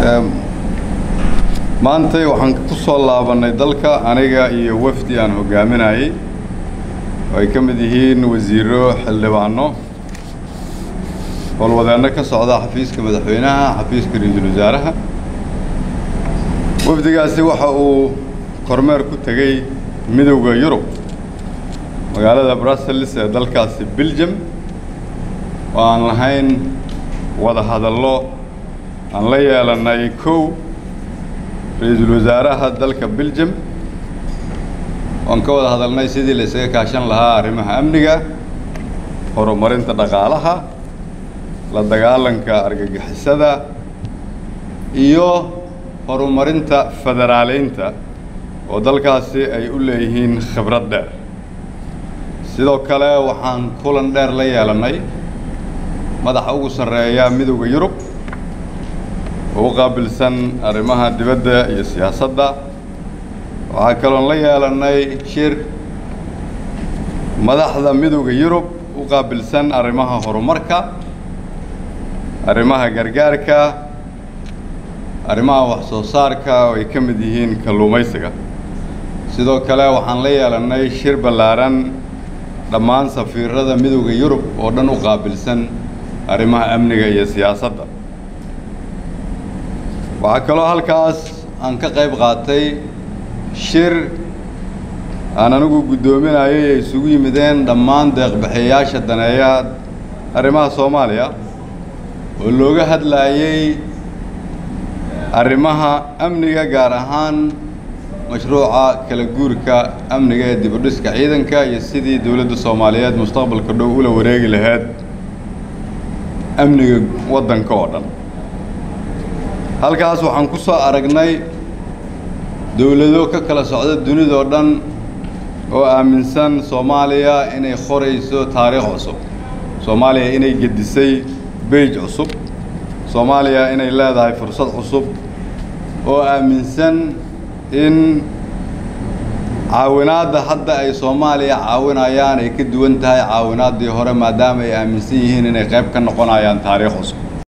maantay waxaan ku soo laabannay dalka aniga iyo wafdi aan hoggaaminayay oo ay ka mid yihiin wasiiro xildhibaano howlwadeenno ka socda xafiiska madaxweynaha xafiiska ra-iisul wasaaraha wafdigaasi waxa uu kormeer ku tegey midowda yurub magaalada brussels ee dalkaasi belgium oo aan lahayn wada hadallo aan la yeelannay kow ra-iisul wasaaraha dalka belgium oan ka wada hadalnay sidii la isaga kaashan lahaa arrimaha amniga horumarinta dhaqaalaha la dagaalanka argagixisada iyo horumarinta federaaleynta oo dalkaasi ay u leeyihiin khibrad dheer sidoo kale waxaan kulan dheer la yeelannay madaxa ugu sarreeya midowda yurub oo u qaabilsan arrimaha dibadda iyo siyaasadda waxaa kaloon la yeelannay shir madaxda midowda yurub u qaabilsan arrimaha horumarka arrimaha gargaarka arrimaha wax soo saarka oo ay ka mid yihiin kalluumaysiga sidoo kale waxaan la yeelannay shir ballaaran dhammaan safiirada midowda yurub oo dhan u qaabilsan arrimaha amniga iyo siyaasadda waxaa kaloo halkaas aan ka qayb qaatay shir aan anigu guddoominayay ay isugu yimideen dhammaan deeqbixiyayaasha daneeya arrimaha soomaaliya oo looga hadlaayey arrimaha amniga gaar ahaan mashruuca kala guurka amniga ee dibudhiska ciidanka iyo sidii dowladda soomaaliyeed mustaqbalka dhow ula wareegi lahayd amniga waddanka oo dhan halkaas waxaan ku soo aragnay dowlado ka kala socda dunidao dhan oo aaminsan soomaaliya inay qorayso taariikh cusub soomaaliya inay gedisay beij cusub soomaaliya inay leedahay fursad cusub oo aaminsan in caawinaadda hadda ay soomaaliya caawinayaan ay ka duwan tahay caawinaaddii hore maadaama ay aaminsan yihiin inay qayb ka noqonayaan taariikh cusub